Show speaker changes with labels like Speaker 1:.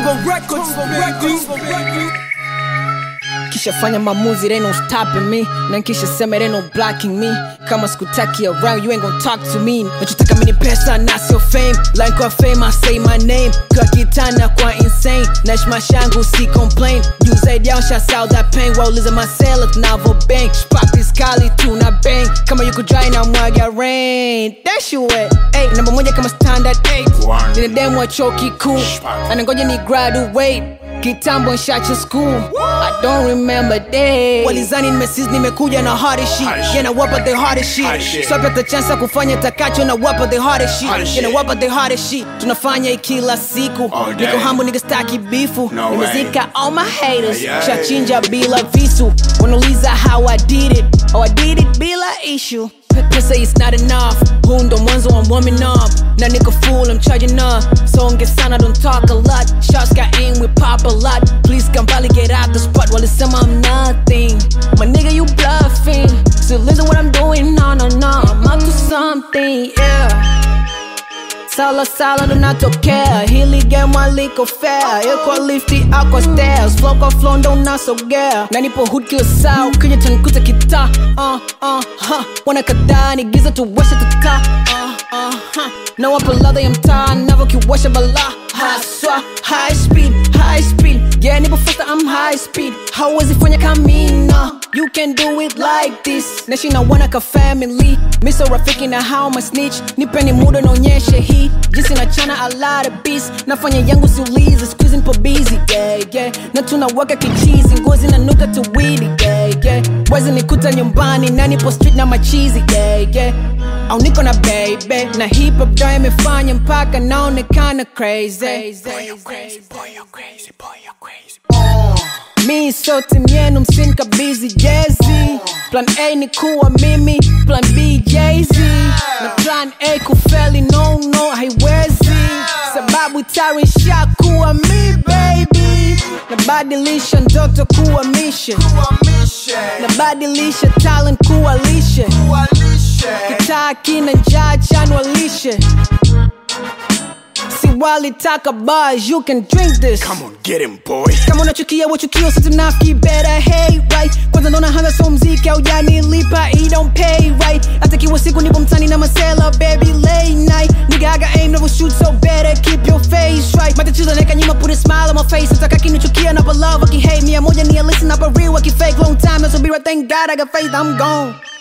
Speaker 1: Congo Records, baby.
Speaker 2: kisha fanya maamuzi they no stopping me na kisha sema they no blocking me kama sikutaki around you ain't gonna talk to me nachotaka mini pesa na sio fame line kwa fame I say my name kwa kitana kwa insane nash mashangu si complain juu zaidi yao shasau that pain wauliza masela tunavo bang spakis kali tuna bang kama yuko dry na mwaga rain that shit wet hey, namba moja kama standard 8 nina demu wa chuo kikuu anangoja ni graduate kitambo nshache school i don't remember day walizani nimesis nimekuja na hardest shit yeah na wapa the hardest shit so pata chance ya kufanya takacho na wapa the hardest shit yeah na wapa the hardest shit tunafanya hii kila siku
Speaker 3: All day.
Speaker 2: niko hambo nigga staki bifu
Speaker 3: No way.
Speaker 2: nimezika all my haters
Speaker 3: Yeah.
Speaker 2: shachinja bila visu wanauliza how i did it oh i did it bila issue Pesa is not enough huu ndo mwanzo wa warming up na niko full I'm charging up so ongea sana don't talk a lot shots got aim we pop a lot please come probably get out the spot while it's I'm nothing my nigga you bluffing so listen what I'm doing no no no I'm up to something yeah sala sala ndo natokea hili game aliko fair iko lifti ako stairs flow kwa flow ndo nasogea na nipo hood kila saa ukija tanikuta kita uh, uh, huh. wana kadhaa ni giza tuwasha tuka uh, uh, huh. na wapa ladha ya mtaa navo kiwasha bala haswa high speed high speed yeah nipo faster I'm high speed hauwezi fanya kamina you can do it like this nashi na wana ka family miso rafiki na how my snitch nipeni muda naonyeshe hii jinsi nachana a lot of beats nafanya yangu siulizi squeeze nipo busy yeah, yeah. na tunawaka kichizi ngozi na nuka tuwili yeah, yeah. wezi nikuta nyumbani na nipo street na machizi yeah, yeah. au niko na baby na hip hop ndo imefanya mpaka naonekana crazy mi so timu yenu msinikabizi jezi plan a ni kuwa mimi plan b jz na plan a kufeli no no haiwezi sababu tayari kuwa mi baby nabadilisha ndoto kuwa mission nabadilisha talent kuwa lishe kitaa kina njaa chanwalishe si walitaka bars you can drink this
Speaker 3: Come on, get him, boy.
Speaker 2: kama unachukia wachukio situnafiki better hey right kwanza naona hanga so mziki aujanilipa he don't pay right hata kiwa siku nipo mtani na masela baby late night nigga I got aim never shoot so better keep your face right matatizo neka nyuma put a smile on my face ataka kinichukia na love wakihate mia moja ni a listen up a real wakifake long time so be right thank God I got faith I'm gone